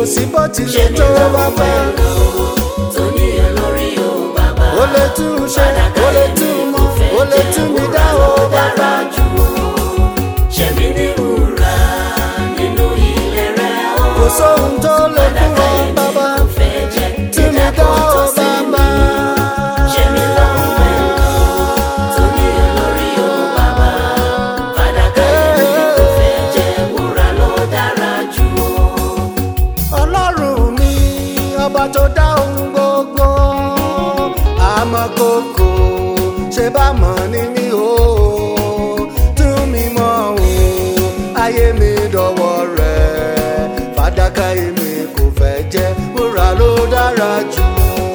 sí bó tilẹ̀ tó bàbá. ó lè tún ṣe ó lè tún mọ́ ó lè tún mi dá o bàbá. kò sóhun tó lè fún ọ bàbá. tí mi dá o bàbá. ọlọ́run mi ọba tó dá ohun gbogbo àmọ́ kókó ṣe bá mọ̀ ní mi o tún mi mọ̀ o ayé mi dọ̀wọ́ rẹ̀ fàdákà èmi kò fẹ́ jẹ́ wúrà ló dára jù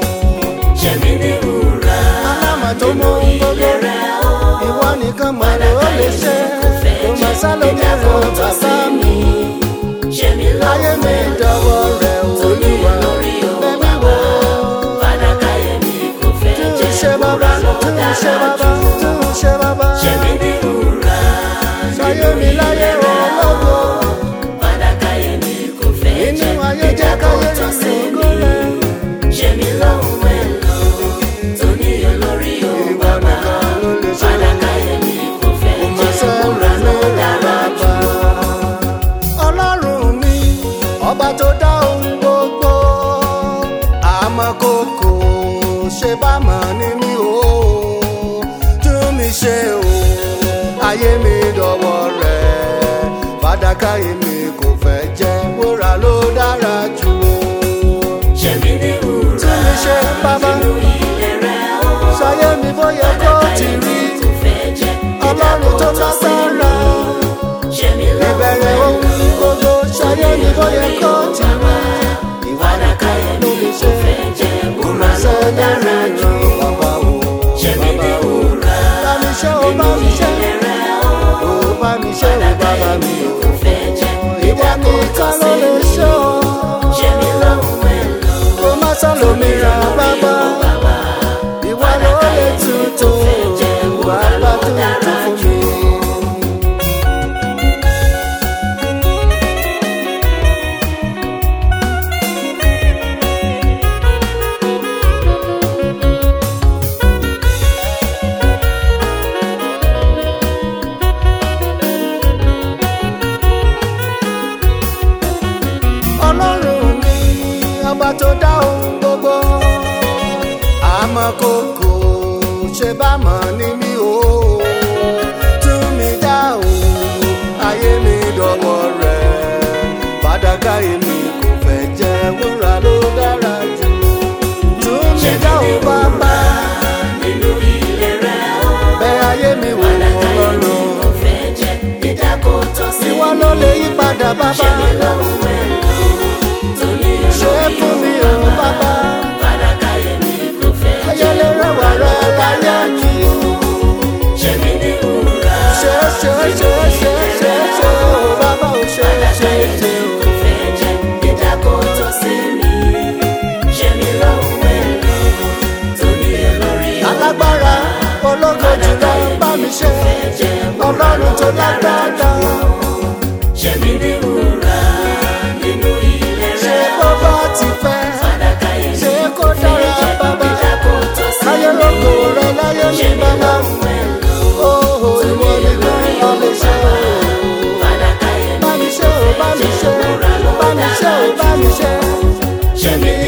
alámọ̀ tó mọ ohun gbogbo ìwọ nìkan mọ̀ ló lè ṣe kò má sálómi rẹ̀ bàbá mi ayé mi dọ̀wọ́ rẹ̀ olúwa bẹ́ẹ̀ wò tún ṣe bàbá tún ṣe bàbá tún ṣe bàbá sáyé mi láyé ọlọ́gbọ́ inú ayé jẹ́ káyé mi ògo rẹ̀ ìwọ nìkan ló lè ṣe kò má sọ̀rọ̀ mi rẹ̀ bàbá. ọlọ́run mi ọba tó dá ohun gbogbo àmọ́ kókó ṣe bá mọ̀ ní mi o tún mi ṣe o ayé mi dọ̀wọ́ rẹ̀ fàdákà èmi kò fẹ́ jẹ́ wúrà ló dára jù o tún mi ṣe bàbá ṣayé mi bóyá kó ti rí ọlọ́run tó lágbára ìbẹ̀rẹ̀ ohun gbogbo ṣayé mi bóyá kó ti rí ìwà nìkan ló lè ṣe kò má sẹ́ni ríràn bàbá o bàbá o bá mi ṣe o bá mi ṣe o bá mi ṣe o bàbá mi o ìwà nìkan ló lè ṣe o kò má sálòmíràn bàbá ìwà ló lè tuntun bàbá tuntun fún mi. ọlọ́run mi ọba tó dá ohun gbogbo àmọ́ kókó ṣe bá mọ̀ ní mi o tún mi dá o ayé mi dọ̀wọ́ rẹ̀ fàdákà èmi kò fẹ́ jẹ́ wúrà ló dára jù tún mi dá o bàbá bẹ́ ayé mi wò ọlọ́run ìwọ ló lè yí padà bàbá ṣe fún mi o bàbá ayẹlẹ rẹwà rẹ láyé mi ṣe ṣe ṣe ṣe ṣe ṣe o bàbá o ṣe ṣe ṣe o. alágbára ológo jùlọ bá mi ṣe ọlọ́run tó lágbára ṣe bó bá ti fẹ́ ṣe kó dára bàbá ayé lóko rẹ láyé mi bàbá ooo ìwọ nìkan ló lè ṣe o bá mi ṣe o bá mi ṣe bá mi ṣe o bá mi ṣe ṣe mi